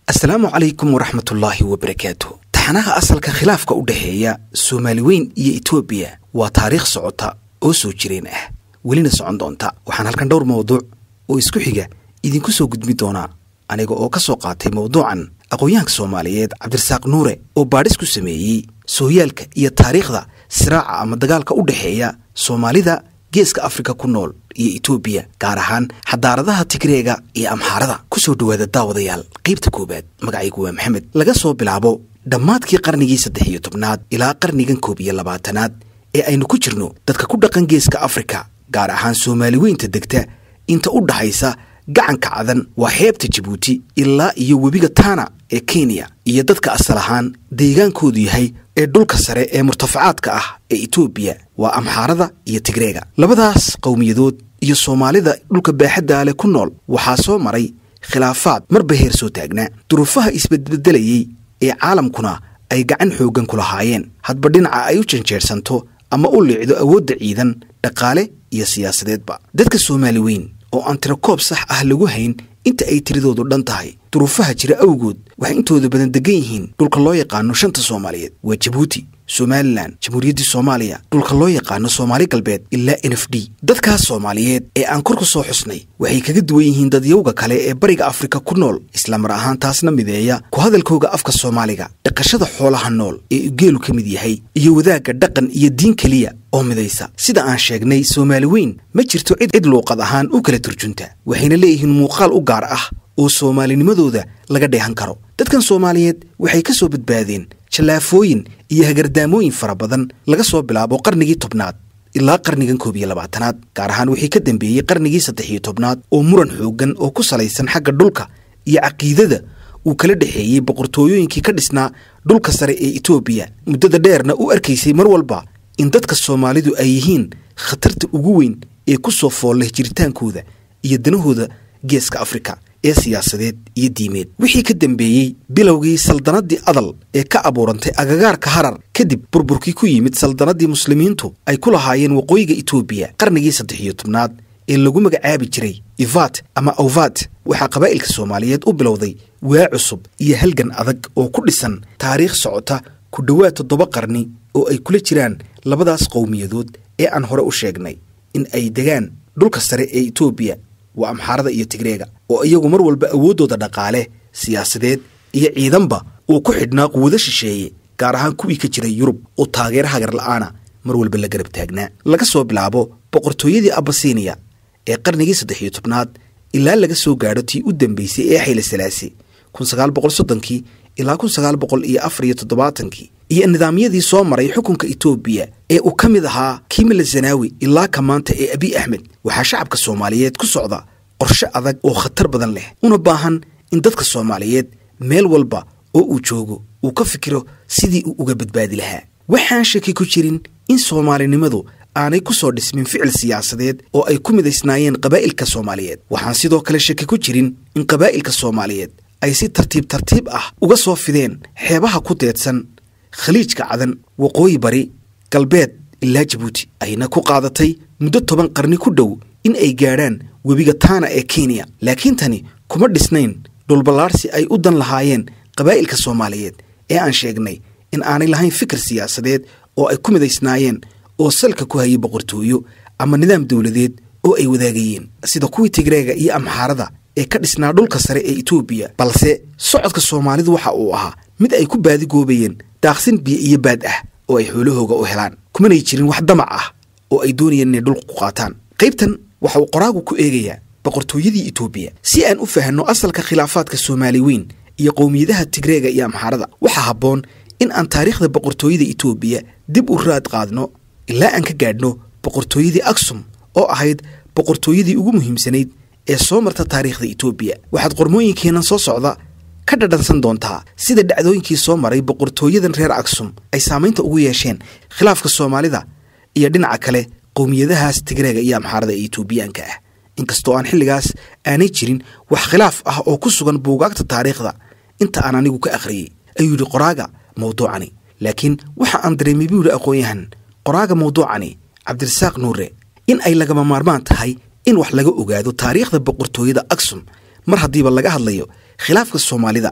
asalaamu calaykum waraxmatullaahi wabarakaatu taxanaha asalka khilaafka u dhexeeya soomaali weyn iyo etoobiya waa taariikh socota oo soo jireen ah welina socon doonta waxaan halkan dhowr mawduuc oo isku xiga idinku soo gudbi doonaa aniga oo ka soo qaatay mawduucan aqoon-yahanka soomaaliyeed cabdirasaaq nuure oo baadhis ku sameeyey sooyaalka iyo taariikhda siraaca ama dagaalka u dhexeeya soomaalida geeska afrika ku nool iyo etoobiya gaar ahaan xadaaradaha tigreega iyo amxaarada ku soo dhowaada daawadayaal qaybta koowaad magacaygu waa maxamed laga soo bilaabo dhammaadkii qarnigii saddex iyo tobnaad ilaa qarnigan koob iyo labaatanaad ee aynu ku jirno dadka ku dhaqan geeska afrika gaar ahaan soomaali weynta degta inta u dhaxaysa gacanka cadan waa xeebta jabuuti ilaa iyo webiga taana ee kenya iyo dadka asal ahaan deegaankoodu yahay ee dhulka sare ee murtafacaadka ah ee etoobiya waa amxaarada iyo tigreega labadaas qowmiyadood iyo soomaalida dhulka baaxadda ale ku nool waxaa soo maray khilaafaad marba heer soo taagnaa duruufaha isbedbedelayey ee caalamkuna ay gacan xooggan ku lahaayeen hadba dhinaca ay u janjeersanto ama u liicdo awoodda ciidan dhaqaale iyo siyaasadeedba dadka soomaali weyn oo aan tirakoob sax ah lagu hayn inta ay tiradoodu dhan tahay duruufaha jira awgood waxay intooda badan degan yihiin dhulka loo yaqaano shanta soomaaliyeed waa jabuuti somalilan jamhuuriyaddii soomaaliya dhulka loo yaqaano soomaali galbeed ilaa n f d dadkaas soomaaliyeed ee aan kor ku soo xusnay waxay kaga duwan yihiin dadyowga kale ee bariga afrika ku nool islamar ahaan taasna mideeya ku hadalkooga afka soomaaliga dhaqashada xoolaha nool ee geelu ka mid yahay iyo wadaagga dhaqan iyo diin keliya oo midaysa sida aan sheegnay soomaali weyn ma jirto cid cid luuqad ahaan u kala turjunta waxayna leeyihiin muuqaal u gaar ah oo soomaalinimadooda laga dheehan karo dadkan soomaaliyeed waxay ka soo badbaadeen jallaafooyin iyo hagardaamooyin fara badan laga soo bilaabo qarnigii tobnaad ilaa qarnigan koob iyo labaatanaad gaar ahaan wixii ka dambeeyey qarnigii saddex iyo tobnaad oo muran xooggan oo ku salaysan xagga dhulka iyo caqiidada uu kala dhexeeyey boqortooyooyinkii ka dhisnaa dhulka sare ee etoobiya muddada dheerna u arkaysay mar walba in dadka soomaalidu ay yihiin khatarta ugu weyn ee ku soo foolleh jiritaankooda iyo danahooda geeska afrika ee siyaasadeed iyo diimeed wixii ka dambeeyey bilowgii saldanadii adal ee ka abuurantay agagaarka harar kadib burburkii ku yimid saldanadii muslimiintu ay ku lahaayeen waqooyiga etoobiya qarnigii saddex iyo tobnaad ee lagu magacaabi jiray ivat ama awvat waxaa qabaa'ilka soomaaliyeed u bilowday waa cusub iyo halgan adag oo ku dhisan taariikh socota ku dhowaad toddoba qarni oo ay kula jiraan labadaas qowmiyadood ee aan hore u sheegnay in ay degaan dhulka sare ee etoobiya waa amxaarada iyo tigreega oo iyagu mar walba awooddooda dhaqaale siyaasadeed iyo ciidanba uu ku xidhnaa quwado shisheeye gaar ahaan kuwii ka jiray yurub oo taageero hagar la'aana mar walba la garab taagnaa laga soo bilaabo boqortooyadii abasiniya ee qarnigii saddex iyo tobnaad ilaa laga soo gaadho tii u dambeysay ee xayla salaasi kun sagaal boqol soddonkii ilaa kun sagaal boqol iyo afar iyo toddobaatankii iyo nidaamyadii soo maray xukunka etoobiya ee uu ka mid ahaa kiimila zanaawi ilaa ka maanta ee abiy axmed waxaa shacabka soomaaliyeed ku socda qorshe adag oo khatar badan leh una baahan in dadka soomaaliyeed meel walba oo uu joogo uu ka fikiro sidii uu uga badbaadi lahaa waxaan shaki ku jirin in soomaalinimadu aanay ku soo dhismin ficil siyaasadeed oo ay ku midaysnaayeen qabaa'ilka soomaaliyeed waxaan sidoo kale shaki ku jirin in qabaa'ilka soomaaliyeed ay si tartiib tartiib ah uga soo fideen xeebaha ku deedsan khaliijka cadan waqooyi bari galbeed ilaa jabuuti ayna ku qaadatay muddo toban qarni ku dhow in ay gaadhaan webiga taana ee kenya laakiin tani kuma dhisnayn dhulballaarsi ay u dan lahaayeen qabaa'ilka soomaaliyeed ee aan sheegnay in aanay lahayn fikir siyaasadeed oo ay ku midaysnaayeen oo salka ku hayay boqortooyo ama nidaam dowladeed oo ay wadaagayeen sida kuwii tigreega iyo amxaarada ee ka dhisnaa dhulka sare ee etoobiya balse socodka soomaalidu waxa uu ahaa mid ay ku baadigoobayeen daaqsin biyo iyo baad ah oo ay xoolahooga u helaan kumanay jirin wax damac ah oo ay doonayeen inay dhulka ku qaataan qaybtan waxa uu qoraagu ku eegayaa boqortooyadii etoobiya si aan u fahanno asalka khilaafaadka soomaali weyn iyo qowmiyadaha tigreega iyo amxaarada waxaa habboon in aan taariikhda boqortooyada etoobiya dib u raad qaadno ilaa aan ka gaadhno boqortooyadii aksum oo ahayd boqortooyadii ugu muhiimsanayd ee soo marta taariikhda etoobiya waxaad qormooyinkeennan soo socda ka dhadhansan doontaa sida dhacdooyinkii soo maray boqortooyadan reer aksum ay saamaynta ugu yeesheen khilaafka soomaalida iyo dhinaca kale qowmiyadahaas tigreega iyo amxaarada ee etoobiyaanka ah inkastoo aan xilligaas aanay jirin wax khilaaf ah oo ku sugan buugaagta taariikhda inta aan anigu ka akhriyey ayuu yidhi qoraaga mawduucani laakiin waxa aan dareemay buu yidhi aqoon-yahan qoraaga mawduucani cabdirasaaq nuure in ay lagama maarmaan tahay in wax laga ogaado taariikhda boqortooyada aksum mar haddiiba laga hadlayo khilaafka soomaalida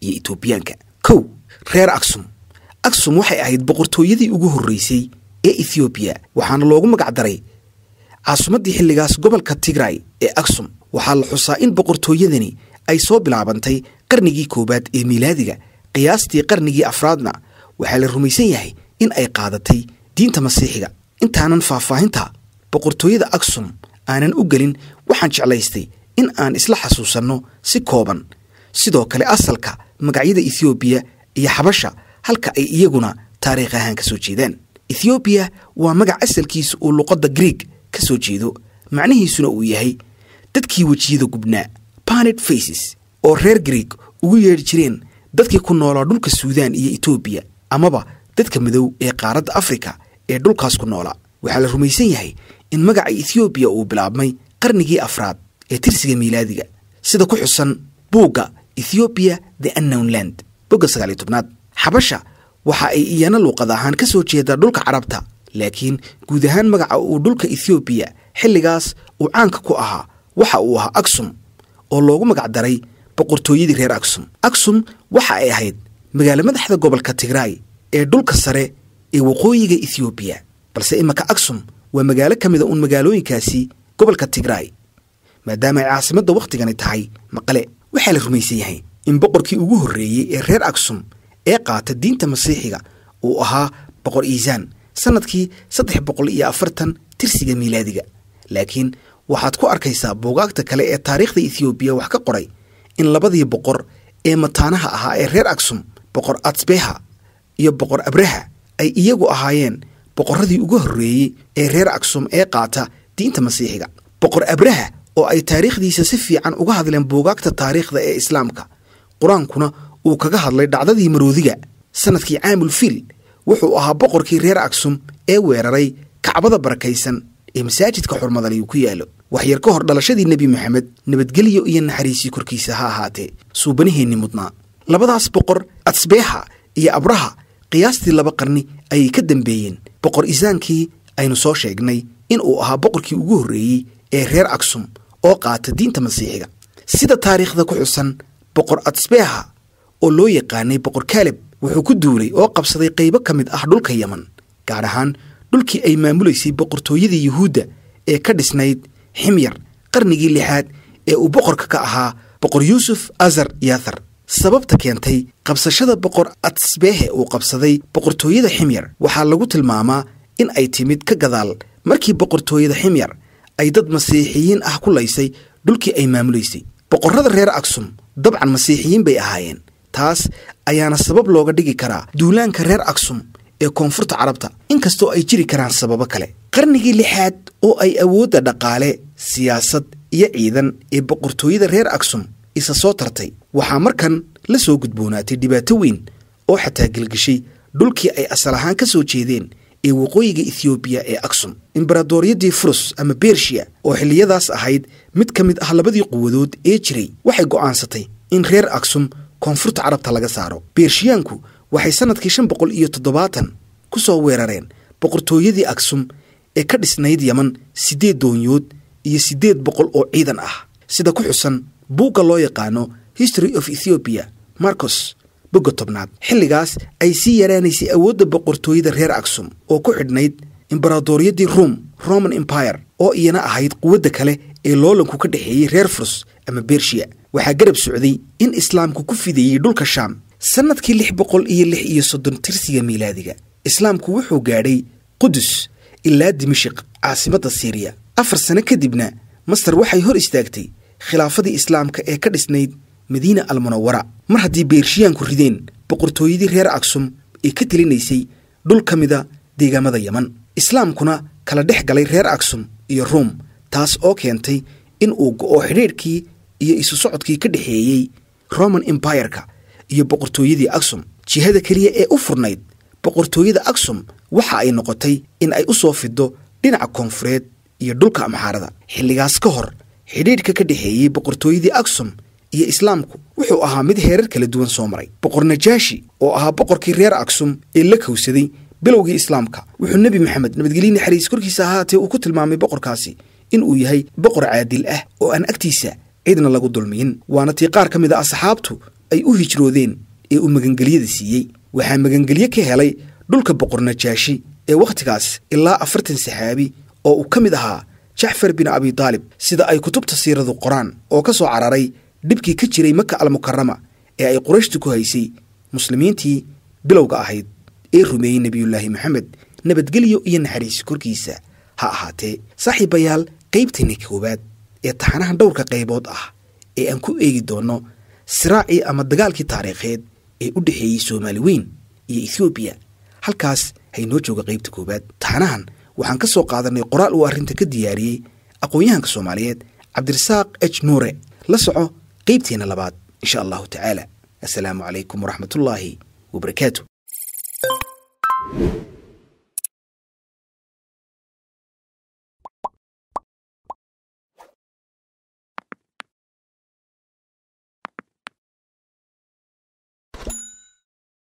iyo etoobiyaanka kow reer aksum aksum waxay ahayd boqortooyadii ugu horreysay ee ethoobiya waxaana loogu magac daray caasimaddii xilligaas gobolka tigray ee aksum waxaa la xusaa in boqortooyadani ay soo bilaabantay qarnigii koowaad ee miilaadiga qiyaastii qarnigii afraadna waxaa la rumaysan yahay in ay qaadatay diinta masiixiga intaanan faahfaahinta boqortooyada aksum aanan u gelin waxaan jeclaystay in aan isla xasuusanno si kooban sidoo kale asalka magacyada ethoobiya iyo xabasha halka ay iyaguna taariikh ahaan ka soo jeedaan ethoobiya waa magac asalkiisa uu luqadda grieg ka soo jeedo macnihiisuna uu yahay dadkii wejiyada gubnaa panet faces oo reer grieg ugu yeedhi jireen dadkii ku noolaa dhulka suudaan iyo etoobiya amaba dadka madow ee qaaradda afrika ee dhulkaas ku noolaa waxaa la rumaysan yahay in magaca ethoobiya uu bilaabmay qarnigii afraad ee tirsiga miilaadiga sida ku xusan buugga ethoobiya the annown land bogga sagaaliyo tobnaad xabasha waxa ay iyana luuqad ahaan ka soo jeedaa dhulka carabta laakiin guud ahaan magaca uu dhulka ethoobiya xilligaas uu caanka ku ahaa waxa uu ahaa aksum oo loogu magac daray boqortooyadii reer aksum aksum waxa ay ahayd magaalo madaxda gobolka tigraay ee dhulka sare ee waqooyiga ethoobiya balse imanka aksum waa magaalo ka mida uun magaalooyinkaasi gobolka tigraay maadaama ay caasimadda wakhtigani tahay maqale waxaa la rumaysan yahay in boqorkii ugu horreeyey ee reer aksum ee qaata diinta masiixiga uu ahaa boqor iisaan sannadkii saddex boqol iyo afartan tirsiga miilaadiga laakiin waxaad ku arkaysaa buugaagta kale ee taariikhda ethoobiya wax ka qoray in labadii boqor ee mataanaha ahaa ee reer aksum boqor atsbeha iyo boqor abraha ay iyagu ahaayeen boqorradii ugu horreeyey ee reer aksum ee qaata diinta masiixiga boqor abraha oo ay taariikhdiisa si fiican uga hadleen buugaagta taariikhda ee islaamka qur-aankuna uu kaga hadlay dhacdadii maroodiga sannadkii caamul fiil wuxuu ahaa boqorkii reer aksum ee weeraray kacbada barakaysan ee masaajidka xurmadaliyu ku yaallo waxyar ka hor dhalashadii nebi moxamed nabadgelyo iyo naxariisii korkiisa ha ahaatee suubanaheenni mudnaa labadaas boqor atsbeexa iyo abraha qiyaastii laba qarni ayay ka dambeeyeen boqor isaankii aynu soo sheegnay in uu ahaa boqorkii ugu horreeyey ee reer aksum oo qaata diinta masiixiga sida taariikhda ku xusan boqor atsbeeha oo loo yaqaanay boqor kaaleb wuxuu ku duulay oo qabsaday qaybo ka mid ah dhulka yeman gaar ahaan dhulkii ay maamulaysay boqortooyadii yuhuudda ee ka dhisnayd ximyar qarnigii lixaad ee uu boqorka ka ahaa boqor yuusuf azar yathar sababta keentay qabsashada boqor atsbeehe uu qabsaday boqortooyada ximyar waxaa lagu tilmaamaa in ay timid ka gadaal markii boqortooyada ximyar ay dad masiixiyiin ah ku laysay dhulkii ay maamulaysay boqorrada reer aksum dabcan masiixiyiin bay ahaayeen taas ayaana sabab looga dhigi karaa duulaanka reer aksum ee koonfurta carabta inkastoo ay jiri karaan sababo kale qarnigii lixaad oo ay awoodda dhaqaale siyaasad iyo ciidan ee boqortooyada reer aksum isa soo tartay waxaa markan la soo gudboonaatay dhibaato weyn oo xataa gelgeshay dhulkii ay asal ahaan ka soo jeedeen ee waqooyiga ethoobiya ee aksum imbaradooryaddii furus ama bershiya oo xilliyadaas ahayd mid ka mid ah labadii quwadood ee jiray waxay go'aansatay in reer aksum koonfurta carabta laga saaro bershiyaanku waxay sannadkii shan boqol iyo toddobaatan ku soo weerareen boqortooyadii aksum ee ka dhisnayd yeman siddeed doonyood iyo siddeed boqol oo ciidan ah sida ku xusan buugga loo yaqaano history of ethoobiya marcos bogga tobnaad xilligaas ay sii yaraanaysay awoodda boqortooyada reer aksum oo ku xidhnayd imbaradooryaddii ruom roman empire oo iyana ahayd quwadda kale ee loolanku ka dhexeeyey reer furus ama bershiya waxaa garab socday in islaamku ku fideeyey dhulka shaam sannadkii lix boqol iyo lix iyo soddon tirsiga miilaadiga islaamku wuxuu gaadhay qudus ilaa dimashiq caasimadda siiriya afar sano kadibna masar waxay hor istaagtay khilaafadii islaamka ee ka dhisnayd madiina almunawara mar haddii beershiyaanku rideen boqortooyadii reer aksum ee ka telinaysay dhul ka mida deegaamada yeman islaamkuna kala dhex galay reer aksum iyo ruom taas oo keentay in uu go'o xidhiidhkii iyo isu socodkii ka dhexeeyey roman empireka iyo boqortooyadii aksum jihada keliya ee u furnayd boqortooyada aksum waxa ay noqotay in ay u soo fido dhinaca koonfureed iyo dhulka amxaarada xilligaas ka hor xidhiidhka ka dhexeeyey boqortooyadii aksum iyo islaamku wuxuu ahaa mid heerar kala duwan soo maray boqor najaashi oo ahaa boqorkii reer aksum ee la kowsaday bilowgii islaamka wuxuu nebi maxamed nabadgelye naxariis korkiisa ahaatee uu ku tilmaamay boqorkaasi in uu yahay boqor caadil ah oo aan agtiisa cidna lagu dulmiyin waana tii qaar ka mid a asxaabtu ay u hijroodeen ee uu magangelyada siiyey waxaa magangelye ka helay dhulka boqor najaashi ee wakhtigaas ilaa afartan saxaabi oo uu ka mid ahaa jacfar bin abi daalib sida ay kutubta siiradu qoraan oo ka soo cararay dhibkii ka jiray maka almukarama ee ay qurayshtu ku haysay muslimiintii bilowga ahayd ee rumeeyey nebiyullaahi moxamed nabadgelyo iyo naxariis korkiisa ha ahaatee saaxiibayaal qaybtani koowaad ee taxanahan dhowrka qaybood ah ee aan ku eegi doonno siraacii ama dagaalkii taariikheed ee u dhexeeyey soomaali weyn iyo ethoobiya halkaas haynoo jooga qaybta koowaad taxanahan waxaan ka soo qaadanay qoraal uu arrinta ka diyaariyey aqoon-yahanka soomaaliyeed cabdirasaaq h nuure la soco qaybteenna labaad insha allahu tacaala assalaamu calaykum waraxmatullaahi wabarakaatu